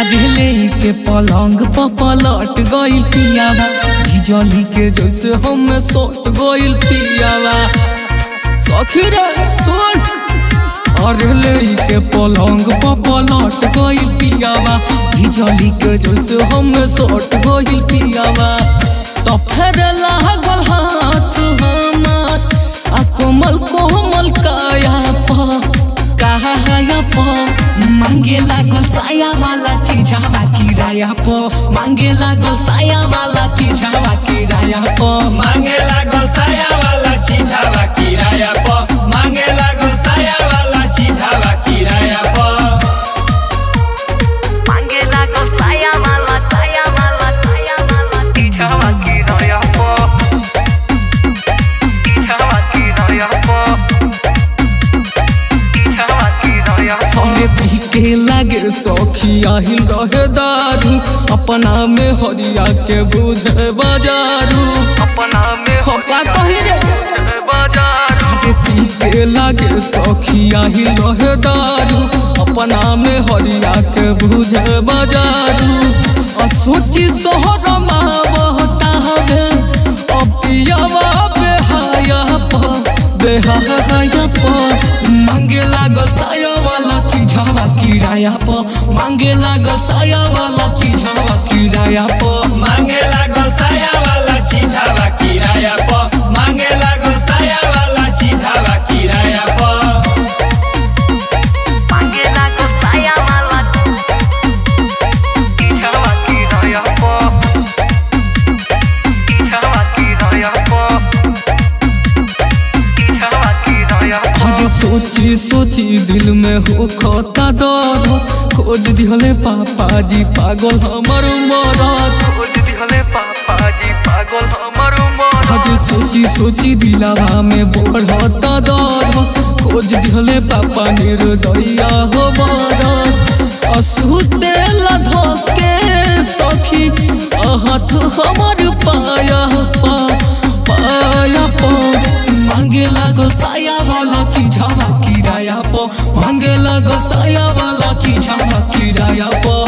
अजले के पलंग पर पलट गइल पियावा बिजली के जैसे हम सोट गइल पियावा सखी रे सुन अजले के पलंग पर पलट गइल पियावा बिजली के जैसे हम सोट गइल पियावा तो फिर लागल हाथ हमार आ कोमल कोमल काया पर काया पर मांगे लागल साया वाला चीजावा किराया पर मांगे लागल साया वाला चीजावा किराया पर मांगे लागल साया वाला चीज हवा किराया प मांगे लागल साया वाला चीज हवा किराया प मांगे लागल साया वाला साया वाला साया वाला चीजावा किराया पर चीजावा किराया पर चीजावा किराया पर अरे पी के लागे सखिया हिल रहे दारू अपना में हरिया के बुझे बाजारू अपना में हपा कही रे अरे पी के लागे सखिया हिल रहे दारू अपना में हरिया के बुझे बाजारू आ सोची सोहर मावता हवे अपियावा बेहाया पा बेहाया पा मांगे लागल साया वाला चीजावा किराया प मांगे लागल साया वाला चीजावा किराया प मांगे लागल साया वाला चीज हवा किराया प मांगे लागल साया वाला चीज हवा किराया प मांगे लागल साया वाला चीजावा किराया प चीजावा किराया प चीजावा किराया प आगे सोची सोची दिल में हो खोता दर्द खोज दिहले पापा जी पागल हमर मरद खोज दिहले पापा जी पागल हमर मरद आगे सोची सोची दिलावा में बढ़ता दर्द खोज दिहले पापा निर्दया हो मरद असुते लधके सखी अहत हमर पाया पा पाया पा मांगे लागल साया वाला चीजावा किराया पो मांगे लागल साया वाला चीजावा किराया पो